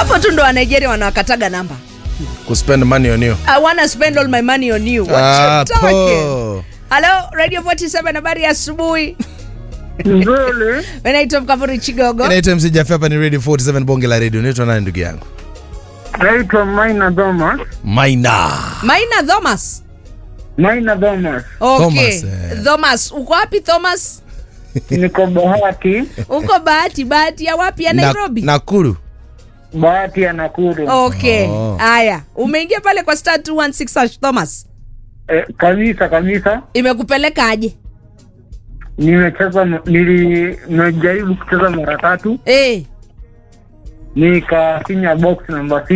hapo tu ndo wanigeria wanawakataga namba kuspend money on you i wanna spend all my money on you What Ah, you talking? po. Hello, Radio 47 habari ya asubuhi. Nzuri. Mimi naitwa Mkavuri Chigogo. inaitwa mc Jaffe, hapa ni radio 47 bonge la radio unaitwa nani ndugu yangu Naitwa Maina Thomas. maina Maina Thomas. Maina Thomas. Okay. Thomas, eh. Thomas, uko wapi Thomas? Niko Bahati. Uko Bahati, Bahati ya wapi ya Na- Nairobi? nakuru Bahati ya Nakuru. Okay. Oh. Haya, umeingia pale kwa star 216 hash Thomas. Eh, kabisa kabisa. Imekupeleka aje? Nimecheza nili nimejaribu kucheza mara tatu Eh. nikafinya box namba